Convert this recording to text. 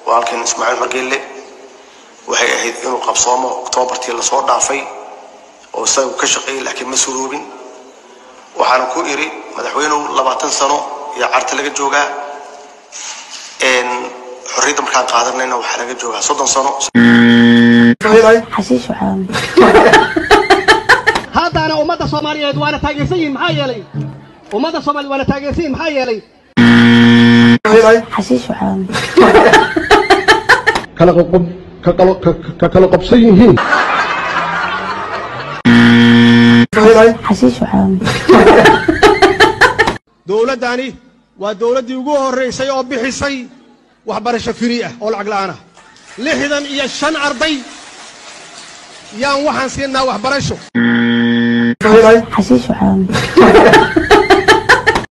walaalkeen ismaaciil margeelle waxay ahayd inuu qabsoomo oktoobartii lasoo dhaafay oo isagu ka shaqeeyey laakiin ma suroobin waxaana ku iri madaxweynuhu labaatan sano iyo carta laga joogaa xorriyadda markaan qaadanayna waxaa laga joogaa soddon sano xashiish waxaan haddana ummadda soomaaliyeed waana taageersan yihin maxaa yeelay ummadda soomaaliyeed waana taageersan yihin maxaa yeelay xashiish waxaan kala qoqob ka kala ka- ka kala qobsan yihiin xashiish waxaan dowladdani waa dowladdii ugu horraysay oo bixisay waxbarasho firi ah oo lacag la'aan ah lixdan iyo shan arday yaan waxaan siinaa waxbarasho xashiish waxaan